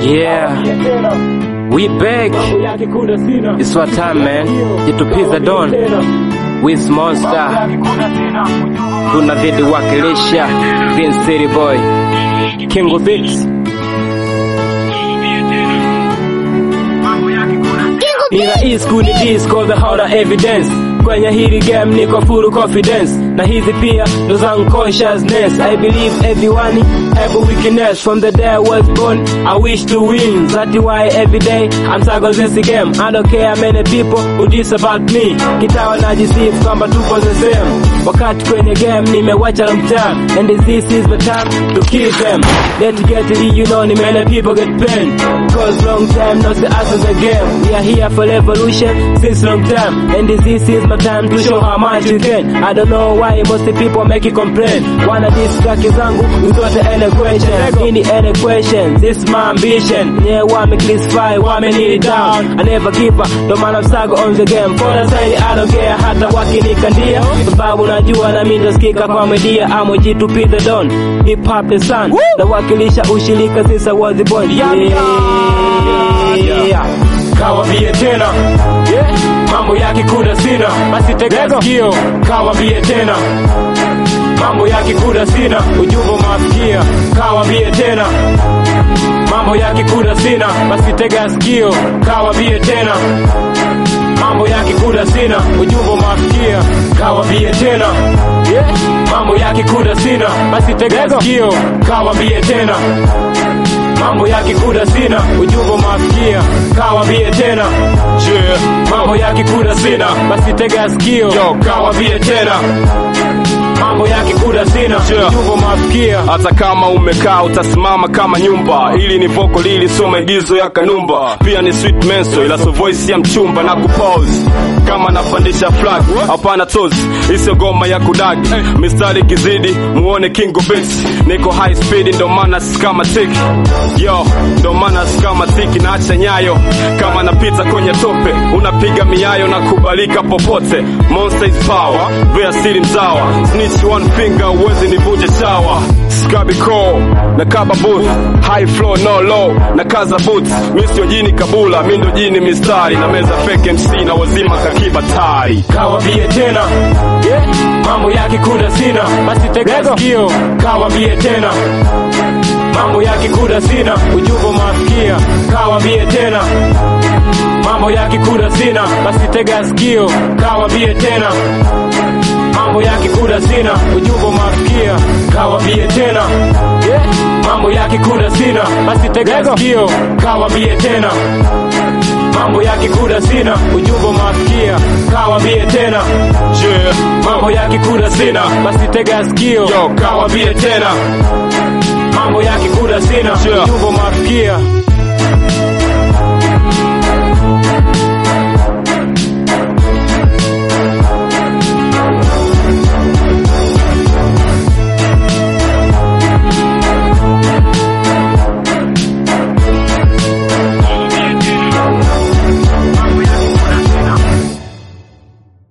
Yeah, we back. It's what time, man. Jitupiza Don with Monster, tunazidi wakilisha Green City Boy, King of Beats. Ila hii school ni disco the harder evidence kwenye hili game niko full confidence na hizi pia ndo zangu consciousness I believe everyone have a weakness from the day I was born I wish to win that's why every day I'm struggling this game I don't care many people who diss about me kitawa najisifu kwamba tupo the same wakati kwenye game nimewacha long time and this is the time to kill them let's get it you know ni many people get pain cause long time not the answer the game we are here for revolution since long time and this is my time to show how much you can I don't know why most people make you complain wanna distract zangu without any question any any question this is my ambition yeah wame classify wame kneel down I never give up ndo maana I'm stuck on the game for the side I don't care hata wakinikandia sababu najua na mimi ndasikika kwa media amo jitu the don hip hop the sun nawakilisha ushirika since I was born yeah kawambie tena mambo yake kuna sina basi tega sikio kawambie tena mambo yake kuna sina ujumbe mafikia kawambie tena mambo yake kuna sina basi tega sikio kawambie tena mambo yake kuna sina ujumbe mafikia kawambie tena mambo yake kuna sina basi tega sikio kawambie tena mambo yake kuda sina ujumbe mafikia kawambie tena Yeah. mambo yake kuda sina basi tega sikio Yo. kawambie tena mambo yake kuda sina Yeah. ujumbe mafikia hata kama umekaa utasimama kama nyumba hili ni voko lili sio maigizo ya kanumba pia ni sweet menso ila so voice ya mchumba na kupose kama napandisha flag hapana tozi isiyo goma ya kudagi mistari kizidi muone king of beats niko high speed ndo maana si kama tiki yo ndo maana si kama tiki naacha nyayo kama napita kwenye tope unapiga miayo na kubalika popote monster is power vea siri mzawa snitch one finger uwezi nivunje chawa skabiko na kaba booth high flow no low na kaza boots mi sio jini kabula mi ndo jini mistari na meza fake mc na wazima kakiba tari kawambie tena mambo yake kuda sina basi tega sikio kawambie tena mambo yake kuda sina ujumbe mafikia kawambie tena mambo yake kuda sina basi tega sikio kawambie tena mambo yake kuda sina ujumbe mafikia kawambie tena mambo yake kuda sina basi tega sikio kawambie tena mambo yake kuda sina ujumbe mafikia kawambie tena yeah. mambo yake kuda sina basi tega sikio Yo, kawambie tena mambo yake kuda sina Yeah. ujumbe mafikia